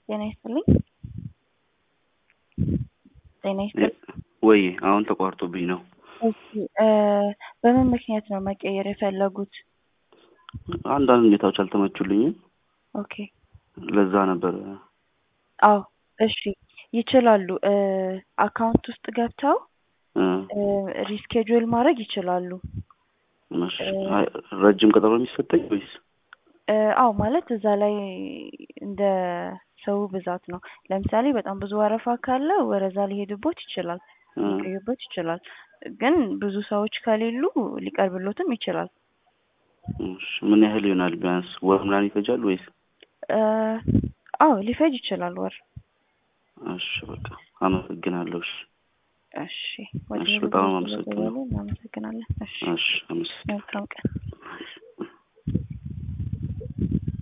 ጤና ይስጥልኝ። ጤና ይስጥልኝ። ወይ አሁን ተቋርጦብኝ ነው። እሺ እ በምን ምክንያት ነው መቀየር የፈለጉት? አንዳንድ ሁኔታዎች አልተመቹልኝም። ኦኬ ለዛ ነበር። አዎ እሺ ይችላሉ። እ አካውንት ውስጥ ገብተው እ እ ሪስኬጁል ማድረግ ይችላሉ። እሺ፣ አይ፣ ረጅም ቀጠሮ የሚሰጠኝ ወይስ? እ አዎ ማለት እዛ ላይ እንደ ሰው ብዛት ነው። ለምሳሌ በጣም ብዙ ወረፋ ካለ ወደዛ ሊሄድቦት ይችላል፣ እ ሊቆይቦት ይችላል። ግን ብዙ ሰዎች ከሌሉ ሊቀርብሎትም ይችላል። እሺ፣ ምን ያህል ይሆናል? ቢያንስ ወር ምናምን ይፈጃል ወይስ? እ አዎ ሊፈጅ ይችላል ወር። እሺ፣ በቃ አመሰግናለሁ። እሺ፣ እሺ ወደ እሺ፣ በጣም አመሰግናለሁ። እናመሰግናለን። እሺ እሺ፣ አመሰግናለሁ። መልካም ቀን።